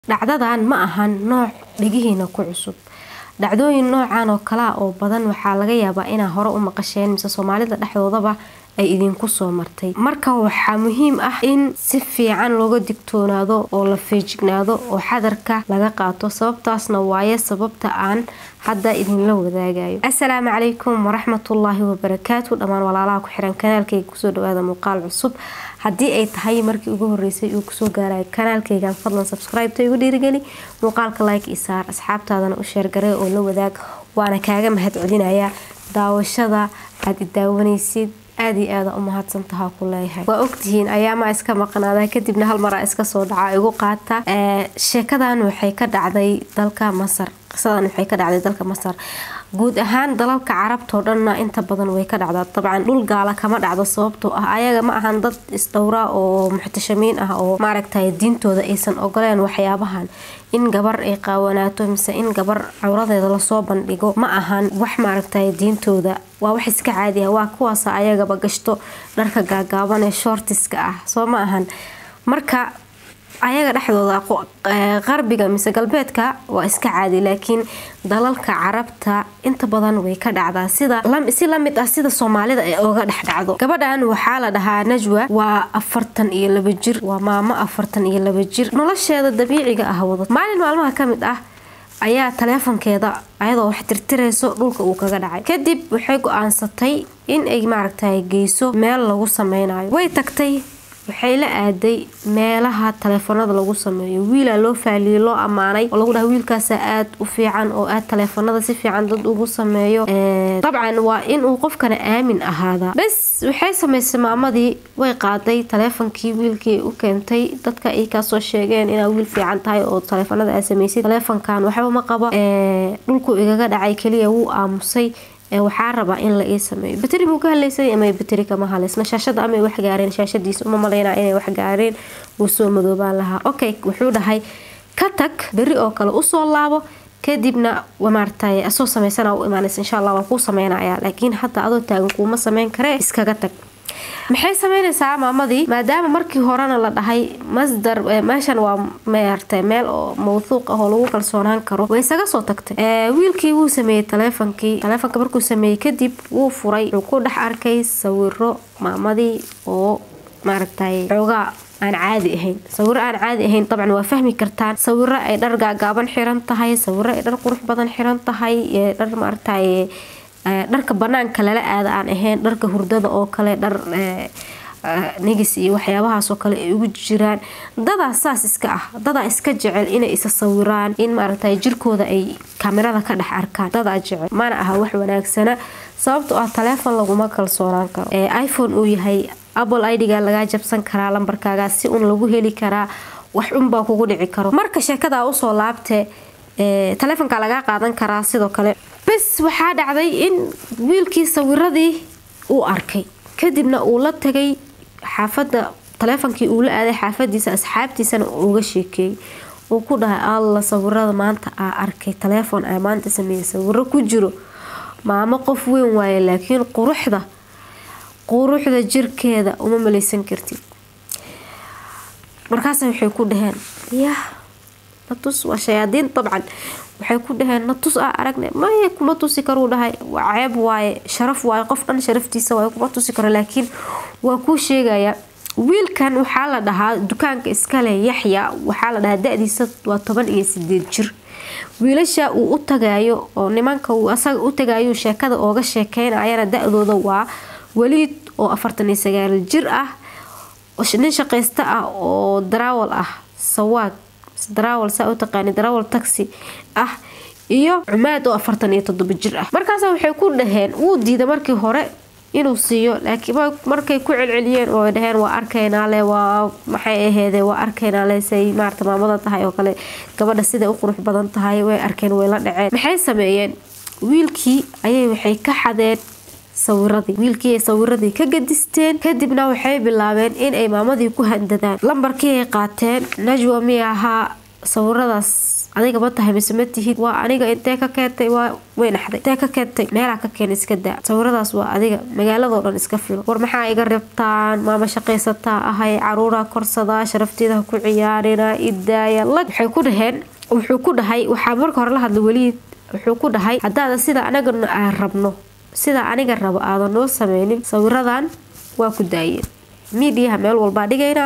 dhacdadan ma ahan nooc dhegihiina ku cusub dhacdooyin noocan oo kalea oo badan waxaa laga yaabaa inaa hore u maqasheen mise soomaalida dhexdoodaba ay idinku soo martay marka waxaa muhiim ah in si fiican looga digtoonaado oo la feejignaado oo xadarka laga qaato sababtaasna waaye sababta aan hadda idinla wadaagayo assalaamu calaykum waraxmatullaahi wabarakaatu dhammaan walaalaha ku xiran kanaalkayga kusoo dhawaada muuqaal cusub haddii ay tahay markii ugu horeysay uu kusoo gaarayo kanaalkaygan fadlan subscribe-ta igu dhiirigeli muuqaalka like i saar asxaabtaadana u sheergaree oo la wadaag waana kaaga mahad celinayaa daawashada aada i daawanaysid aada iyo aada u mahadsantahaa ku leeyahay waa ogtihiin ayaamaa iska maqnaada kadibna hal maraa iska soo dhaca igu qaata sheekadan waxay ka dhacday dalka masar qisadan waxay ka dhacday dalka masar guud ahaan dalalka carabtao dhanna inta badan way ka dhacdaa dabcan dhul gaala kama dhacdo sababtoo ah ayaga ma ahan dad isdhowra oo muxtashamiin ah oo maaragtay diintooda aysan ogoleen waxyaabahan in gabar ay qaawanaato mise in gabar cawradeeda lasoo bandhigo ma ahan wax maaragtay diintooda waa wax iska caadi ah waa kuwaasa ayagaba gashto dharka gaagaaban ee shortiska ah soo ma ahan marka ayaga dhexdooda qarbiga mise galbeedka waa iska caadi laakiin dalalka carabta inta badan way ka dhacdaa sida si lamid ah sida soomaalida ay oga dhex dhacdo gabadhan waxaa la dhahaa najwa waa afartan iyo laba jir waa maamo afartan iyo laba jir nolosheeda dabiiciga ah wada maalin maalmaha ka mid ah ayaa taleefonkeeda ayadoo wax tirtirayso dhulka uu kaga dhacay kadib waxay go-aansatay in ay maaragtay geyso meel lagu sameynayo way tagtay waxay la aaday meelaha taleefanada lagu sameeyo wiilaa loo faaliyey loo ammaanay oo lagu dhaha wiilkaasa aad u fiican oo aad taleefanada si fiican dad ugu sameeyo dabcan waa inuu qofkana aamin ahaadaa bes waxay samaysay maamadii way qaaday taleefonkii wiilkii u keentay dadka ay kaasoo sheegeen inaa wiil fiican tahay oo taleefanada aa samaysid taleefonkan waxba ma qabo dhulku igaga dhacay keliya wuu aamusay waxaa rabaa in la ii sameeyo bateri muu ka haleysay ama bateri kama haleysna shaashada amay wax gaareen shaashadiisa uma malaynaa inay wax gaareen wuu soo madoobaan lahaa okay wuxuu dhahay ka tag beri oo kale usoo laabo kadibna maaragtay asoo samaysana u imaanaysa insha allah waan kuu sameynaya laakiin hadda adoo taagan kuuma sameyn karee iskaga tag maxay sameynaysaa maamadii maadaama markii horena la dhahay masdar meeshan waa maartay meel oo mawthuuq ah oo lagu kalsoonaan karo way isaga soo tagtay wiilkii wuu sameeyey taleefonkii taleefonka markuu sameeyey kadib wuu furay wuxuu ku dhex arkay sawiro maamadii oo maaragtay xoogaa aan caadi ahayn sawiro aan caadi ahayn dabcan waa fahmi kartaan sawiro ay dhar gaagaaban xiran tahay sawiro ay dhar qurux badan xiran tahay dhar maaragtay dharka banaanka lala aada aan ahayn dharka hurdada oo kale dhar nigis iyo waxyaabahaasoo kale ay ugu jiraan dadaa saas iska ah dadaa iska jecel inay isa sawiraan in maaragtay jirkooda ay kamerada ka dhex arkaan dadaa jecel mana aha wax wanaagsana sababtoo ah taleefon laguma kalsoonaan karo iphone uu yahay apple idga lagaa jabsan karaa lambarkaaga si un lagu heli karaa wax unbaa kugu dhici karo marka sheekadaa usoo laabtee taleefonka lagaa qaadan karaa sidoo kale bes waxaa dhacday in wiilkii sawiradii uu arkay kadibna uu la tagay xaafada taleefonkii uu la aaday xaafadiisa asxaabtiisana uga sheekeeyey uu ku dhahay alla sawirada maanta aa arkay taleefon aa maanta sameeyey sawiro ku jiro maamo qof weyn waaye laakiin quruxda quruxda jirkeeda uma malaysan kartid markaas waxay ku dhaheen yah natus waa shayaadiin dabcan waxay ku dhaheen natus a aragne maya kuma tusi karuu dhahay waa ceeb waaye sharaf waaye qof dhan sharaftiisa waaye kuma tusi karo laakiin waa kuu sheegaya wiilkan waxaa la dhahaa dukaanka iskale yaxya waxaa la dhahaa da-diisa waa toban iyo sideed jir wiilasha uu u tagaayo oo nimanka uu asaga u tagaayo sheekada ooga sheekeynayana da-dooda waa weliid oo afartan iyo sagaal jir ah nin shaqaysta ah oo darawal ah sawaag darawal saa u taqaani darawal taxi ah iyo cumaad oo afartan iyo toddoba jir ah markaas waxay ku dhaheen wuu diida markii hore inuu siiyo laakiin markay ku celceliyeen oo dhaheen waa arkaynaale waa maxay aheede waa arkaynaale say maarata maamada tahay oo kale gabadha siday u qurux badan tahay way arkeen way la dhaceen maxay sameeyeen wiilkii ayay waxay ka xadeen sawiradii wiilkii ay sawiradii ka gadisteen kadibna waxay bilaabeen in ay maamadii ku handadaan lambarkii ay qaateen najwa mi ahaa sawiradaas adiga ma tahay mise ma tihid waa aniga intee ka keentay waa way naxday intee ka keentay meelaa ka keen iska daa sawiradaas waa adiga magaaladoo dhan iska filo war maxaa iga rabtaan maama shaqaysataa ahay caruuraa korsadaa sharafteedaha ku ciyaarina idaaya lag waxay ku dhaheen wuxuu ku dhahay waxaa marka hore la hadlay weliid wuxuu ku dhahay haddaada sida anaga aan rabno sida aniga rabo aadan noo sameynin sawiradan waa ku daayeen miidiyaha meel walbaa dhigaynaa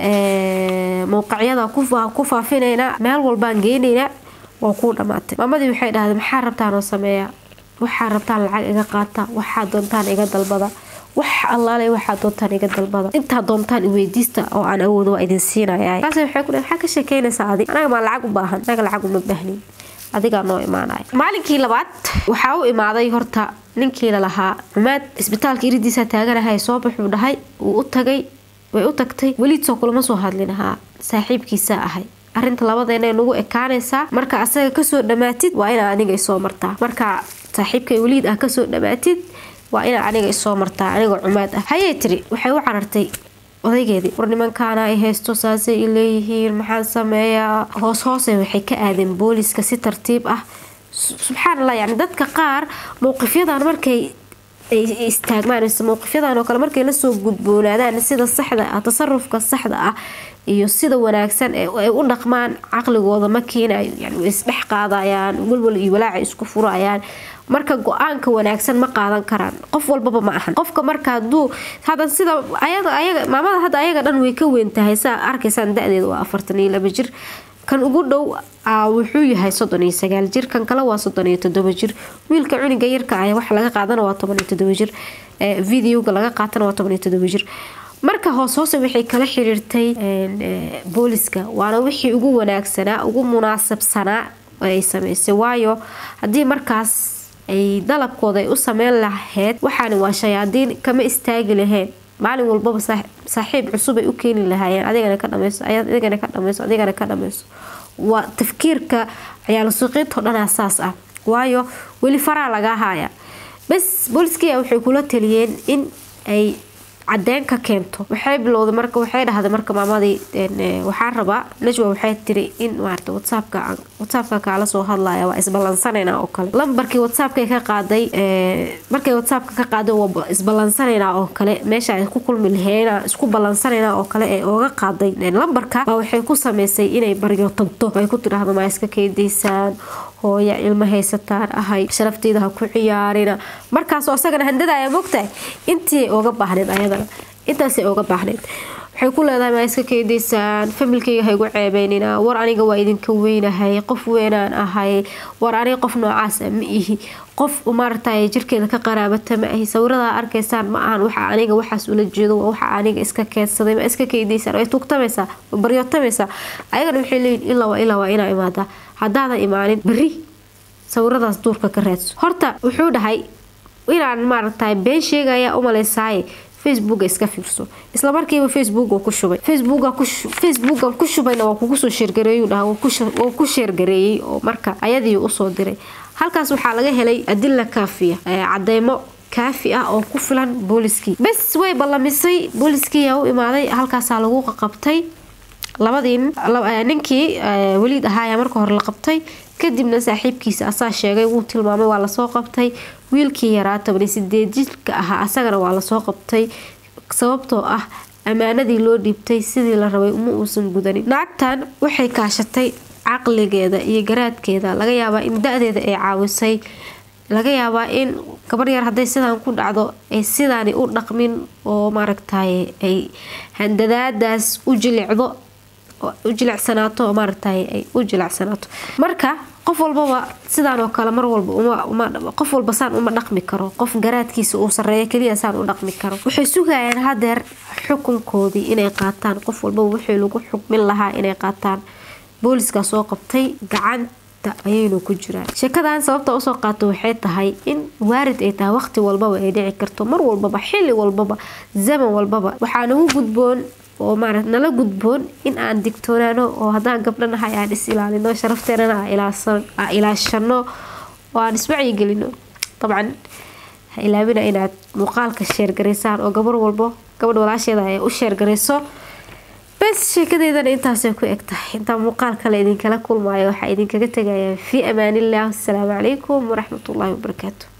mowqacyada ku faafinaynaa meel walbaan geynaynaa waa kuu dhamaatay maamadii waxay dhahday maxaa rabtaan oo sameeya waxaa rabtaan lacag iga qaata waxaa doontaan iga dalbada wax allaale waxaa doontaan iga dalbada intaa doontaan iweydiista oo aan awoodo waa idin siinaya kaas waxay ku maxaa ka sheekeynaysaa adi anaga maa lacag u baahan anaga lacag uma baahnin adigaa noo imaanaya maalinkii labaad waxaa u imaaday horta ninkii lalahaa xumaad isbitaalka iridiisa taaganahay soo baxuu dhahay wuu u tagay way u tagtay weliidsoo kulama soo hadlin ahaa saaxiibkiisaa ahay arinta labadeena nagu ekaanaysaa marka asaga kasoo dhamaatid waa inaa aniga isoo martaa marka saaxiibkay weliid ah kasoo dhamaatid waa inaa aniga isoo martaa anigoo cumaad ah hayay tiri waxay u carartay odaygeedii war nimankaana ay haysto saasay i leeyihiin maxaan sameeyaa hoos hoose waxay ka aadeen booliska si tartiib ah subxaan allah yani dadka qaar mowqifyadan markay ay istaagmaan mowqifyadan oo kale markay lasoo gudboonaadaan sida saxda ah tasarufka saxda ah iyo sida wanaagsan ay u dhaqmaan caqligooda ma keenayo yani way isdhex qaadayaan walwal iyo walaaca isku furayaan marka go-aanka wanaagsan ma qaadan karaan qof walbaba ma ahan qofka marka haduu hada sida ayaga maamada hadda ayaga dhan way ka weyn tahay saa arkaysaan da-deeda waa afartan iyo laba jir kan ugu dhow wuxuu yahay soddon iyo sagaal jir kan kale waa soddon iyo todoba jir wiilka cuniga yarka ah waxa laga qaadana waa toban iyo todoba jir videoga laga qaatana waa toban iyo todoba jir marka hoos hoose waxay kala xiriirtay booliska waana wixii ugu wanaagsanaa ugu munaasabsanaa ay sameysay waayo haddii markaas ay dalabkooda ay u sameyn lahayd waxaani waa shayaadiin kama istaagi lahayn maalin walbaba saaxiib cusub ay u keeni lahaayeen adigana ka dhameyso adigana ka dhameyso adigana ka dhameyso waa tafkiirka ciyaalo suuqiinto dhanaa saas ah waayo weli faraa lagaa haaya bas booliskiia waxay kula taliyeen in ay cadeyn ka keento waxay bilowday marka waxay dhahday marka maamadii waxaa rabaa najwa waxay tiri in maarata whatsappka whatsappka kaala soo hadlaya waa isballansanayna oo kale lambarkii whatsappka ka qaaday markay whatsappka ka qaaday waa isballansanayna oo kale meesha ay ku kulmi lahayna isku ballansanayna oo kale ee ooga qaaday lambarka baa waxay ku sameysay inay baryo tagto ay ku tidhaahdo maa iska keydaysaan hooya ilmo haysataan ahay sharafteeda ha ku ciyaarina markaasoo asagana handadaaya mogtahay intii oga baahneed ayadana intaasay oga baahneyd waxay ku leedahay maa iska keydaysaan familkayga ha igu ceebeynina war aniga waa idinka weynahay qof weynaan ahay war aniga qof noocaasa ma ihi qof maaragtay jirkeeda ka qaraabata ma ahi sawiradaa arkaysaan ma ahan waxa aniga waxaas ula jeedo waa waxa aniga iska keedsaday ma iska keydaysaan way tugtamaysaa baryootamaysaa ayagana waxay leeyihin ilaa waa ilaa waa inaa imaadaa haddaadan imaanin beri sawiradaas duurka ka raadso horta wuxuu dhahay inaan maaragtay been sheegaya umalaysaaye facebooka iska fiirso isla markiiba facebook ku shubay facebookan ku shubayna waa kugu soo sheergareeyu dhaha waa ku sheergareeyey oo marka ayadii usoo diray halkaas waxaa laga helay adila kaafiya cadeymo kaafi ah oo ku filan booliskii bes way ballamisay booliskiiyaa u imaaday halkaasaa lagu qabtay labadii ninkii weliid ahaayaa marka hore la qabtay kadibna saaxiibkiisa asaa sheegay wuu tilmaamay waa lasoo qabtay wiilkii yaraa tobani sideed jidka ahaa asagana waa lasoo qabtay sababtoo ah ammaanadii loo dhiibtay sidii la rabay uma uusan gudanin naagtan waxay kaashatay caqligeeda iyo garaadkeeda laga yaabaa in da-deeda ay caawisay laga yaabaa in gabar yar hadday sidaan ku dhacdo ay sidaani u dhaqmin oo maaragtay ay handadaadaas u jilicdo u jilecsanaato maaragtay ay u jilecsanaato marka qof walbaba sidaan oo kale mar walba qof walba saan uma dhaqmi karo qof garaadkiisa uu sareeyo keliya saan u dhaqmi karo waxay sugayaan hadeer xukunkoodii inay qaataan qof walbaba wixii lagu xukmin lahaa inay qaataan booliska soo qabtay gacanta ayaynu ku jiraan sheekadan sababta usoo qaato waxay tahay in waarid ay tahay waqti walbaba ay dhici karto mar walbaba xili walbaba zaman walbaba waxaa nagu gudboon oo maara nala gudboon in aan digtoonaano oo haddaan gabdhanahay aan is ilaalino sharafteennana aan ilaashano oo aan iswacyigelino dabcan ha ilaabina inaad muuqaalka sheergaraysaan oo gabar walbo gabadh walaasheeda ay u sheergarayso bes sheekadeydana intaasay ku eg tahay intaa muuqaal kale idinkala kulmaayo waxaa idinkaga tegayaa fii amaaniillah asalaamu calaykum waraxmatullaahi wabarakaatu